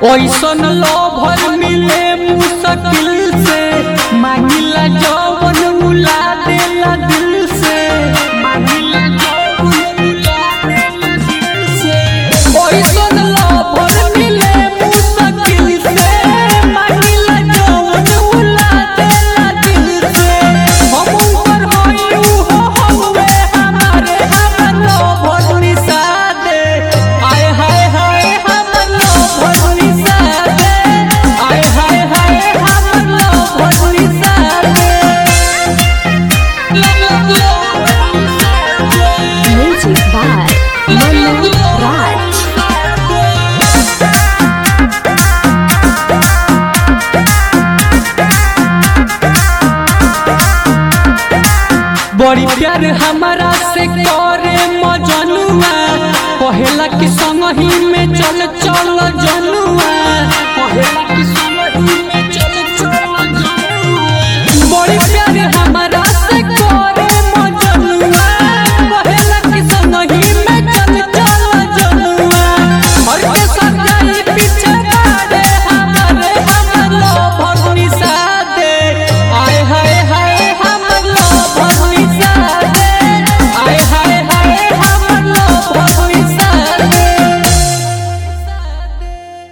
ऐसन लोभर मिले मुश्किल से मांगिला जवन उला देला दिल से मांगिला जवन उला देला दिल से ऐसन लोभर मिले मुश्किल से मांगिला जवन उला देला दिल से हम ऊपर होई हो हवे हमारे हमर लोभर निसादे आय हाय हाय हमर लोभर निसादे आय हाय हाय हमर लोभर निसादे Music by Manu Raj. बड़ी प्यार हमारा से करे मजनुआ कहेला कि संग ही में चल चल जनुआ कहेला कि संग ही में चल चल जनुआ बड़ी प्यार हमारा